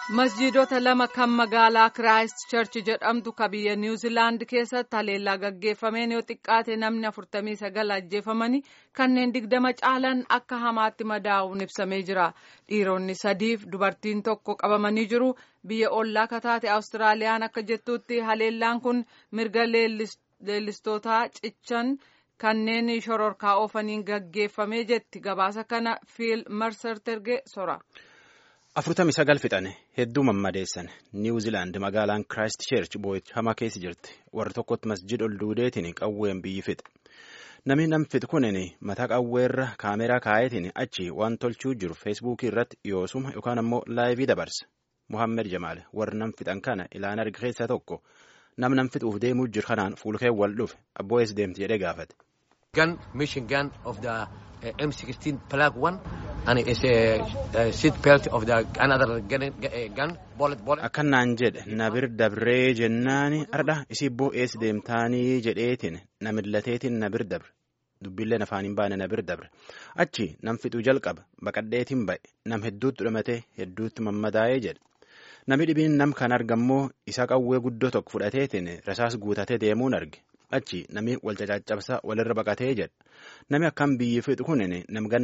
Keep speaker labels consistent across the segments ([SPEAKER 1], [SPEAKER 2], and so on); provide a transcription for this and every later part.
[SPEAKER 1] masjiidota lama kan magaalaa kiraayist charchi jedhamtu ka biyya niwuziilaand keessatti haleellaa gaggeeffameen yoo xiqqaate namni afurtamii sagal ajjeefamanii kanneen digdama caalan akka hamaatti madaa'uun ibsamee jira dhiironni sadiif dubartiin tokko qabamanii jiru biyya ollaa kataate awustiraaliyaan akka jettutti haleellaan kun mirga leellistootaa cichan kanneen shororkaa oofaniin gaggeeffamee jetti gabaasa kana fiil marserterge sora.
[SPEAKER 2] afurtamii sagal fixane hedduu mammadeessan niwuziilaand magaalaan kiraayist cheerch boo'ichama keessa jirti warra tokkotti masjid ol duudeetiin qawween biyyi fixe namni nam fixe kunin mataa qawweerra kaameraa kaayetiin achi waan tolchuu jiru feesbuukii irratti yoosuma yookaan ammoo laayivii dabarsa muhammed jamaal warra nam fixan kana ilaan arga keessaa tokko nam nam fixuuf deemuu jiru kanaan fuulkee wal dhufe abboo'ees deemti jedhee gaafate.
[SPEAKER 3] gun mission gun of the uh, M16 plug one and it's a, a seat belt of the another gun, uh, gun bullet bullet.
[SPEAKER 2] Akkanaan jedhe nabir dabree jennaani ardha isii boo'ees deemtaanii jedheetiin namillateetiin nabir dabre dubbilleen afaaniin baane nabir dabre achi nam fixuu jalqaba baqadheetiin ba'e nam hedduutti dhumate hedduutti mammadaa'ee jedhe namni dhibiin nam kan argammoo isa qawwee guddoo tokko fudhateetiin rasaas guutatee deemuun arge. achi namni wal cacaccabsa walirra baqatee jedha namni akkam biyyi fixu kun namganni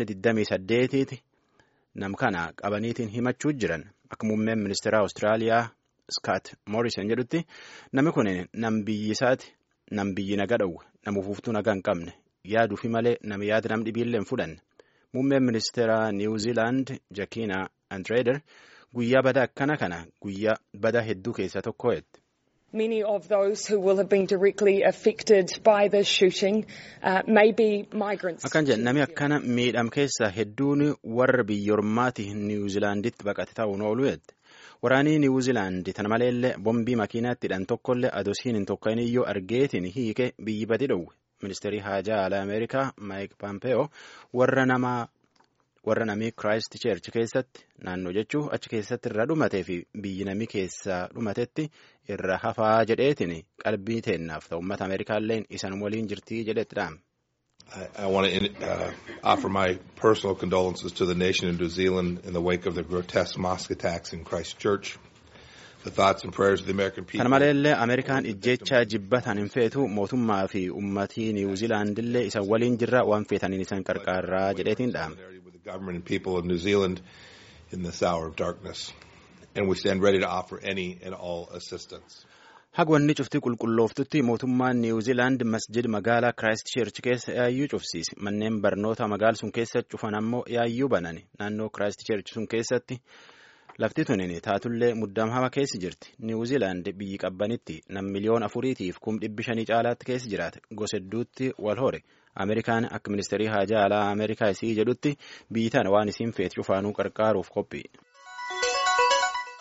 [SPEAKER 2] 28ti nam kana qabaniitiin himachuu jiran akka muummeen ministeera awustiraaliyaa skaat moorisen jedhutti namni kun nam biyyi isaati nam biyyi naga dhowwe nam ufuuftuu naga hin qabne yaaduufi malee nam yaada nam dhibiillee hin fudhanne muummeen ministeera niwuziilaand jakiina andreeder guyyaa bada akkana kana guyyaa bada hedduu keessaa tokko jette.
[SPEAKER 4] Many of those who will have been directly affected by this shooting uh, may be migrants.
[SPEAKER 2] Akkan jedhe namni akkana miidham keessaa hedduun warra biyyoormaati niwuziilaanditti baqate ta'uun oolu jette. Waraanii niwuziilaandi tana maleellee bombii makiinaatti hidhan tokkollee adosiin hin tokkoon iyyuu argeetiin hiike biyyi badi dhowwe. Ministeerri haajaa alaa Ameerikaa Maayik Paampeyoo warra namaa warra namii kiraayist cheerchi keessatti naannoo jechuun achi keessatti irra dhumatee fi biyyi namii keessaa dhumatetti irra hafaa jedheetiin qalbii teennaaf ta'u uummata ameerikaallee isan waliin jirtii jedhetti dhaame.
[SPEAKER 5] I, I want to uh, offer my personal condolences to the nation of New Zealand in the wake of the grotesque mosque attacks in Christchurch. The thoughts and prayers of the American people.
[SPEAKER 2] Kana maleellee Ameerikaan ijjeechaa jibbataan hin feetu mootummaa fi uummatii Niwuziilaandillee isa waliin jirra waan feetaniin isan qarqaarraa jedheetiin dhaame.
[SPEAKER 5] the government and people of New Zealand in this hour of darkness. And we stand ready to offer any and all assistance.
[SPEAKER 2] Hagwanni cuftii qulqullooftutti mootummaan Niwuziilaand masjid magaalaa Kiraayist Cheerch keessa yaayyuu cufsiise. Manneen barnoota magaala sun keessa cufan ammoo yaayyuu banani. Naannoo Kiraayist Cheerch sun keessatti lafti tunin taatullee muddamama keessa jirti. Niwuziilaand biyyi qabbanitti nam miliyoon afuriitiif kum dhibbi shanii caalaatti keessa jiraate. Gosa hedduutti wal hore. Ameerikaan akka ministeerii haajaa alaa Ameerikaa isii jedhutti biyyi tana waan isiin feet cufaanuu qarqaaruuf qophii.